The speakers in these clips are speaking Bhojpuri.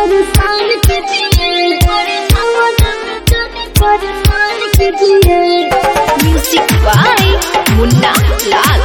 परेशान कीजिए छावना में जाने परेशान कीजिए म्यूजिक बाय मुन्ना लाल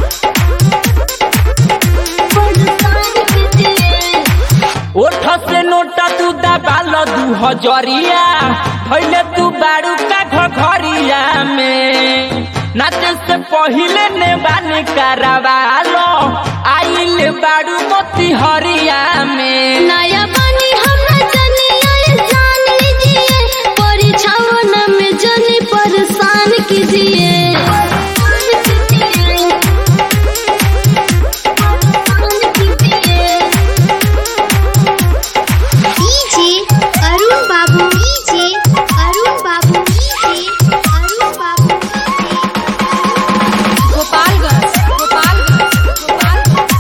परेशान कीजिए ओठ से नोटा तू दबाल दू हजरिया भैले तू बारू का घरिया में नाचे से पहिले ने बानी करवालो आइल बारू मोती हरिया में नया पानी हमरा जनिया जान लीजिए परीक्षाओं में जनी परेशान कीजिए DJ Arun Babu DJ Arun Babu DJ Arun बाबू गोपालगंज गोपालगंज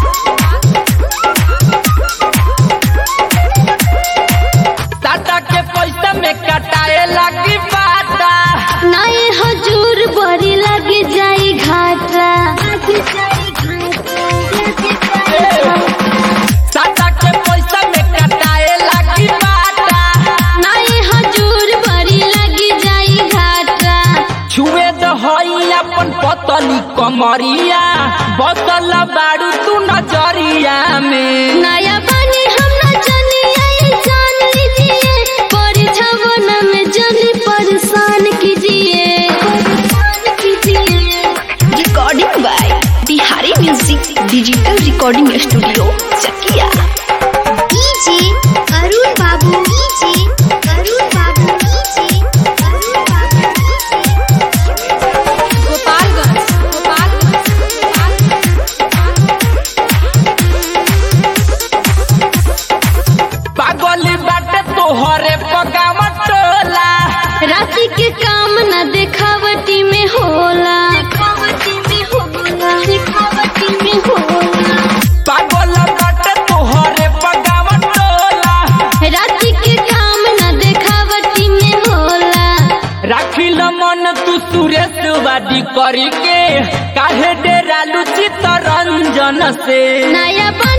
टाटा के पैसा में कटाए लगी बाटा नए हजूर बड़ी लग जाई घाटा टाटा के पैसा में कटाए लगी बाटा नए हजूर बड़ी लग जाई घाटा छुए तो हई अपन पतली कमरिया बसल बारू तू नजरिया में नया पानी हमरा जनिया जान लीजिए परीक्षाओं में जनी परेशान कीजिए परेशान कीजिए recording by Bihari music digital recording studio Chakia DJ Arun Babu DJ Arun Babu DJ Arun बाबू गोपालगंज गोपालगंज पागली बाटे तोहरे पगावत टोला राशि के काम न दिखावटी में होला दिखावटी में होला दिखावटी में होला पागल बाटे तोहरे पगावत टोला राशि के काम न दिखावटी में होला राखिल मन तू सुरेश वादी करी के काहे डेरालू चित्तरंजन से नया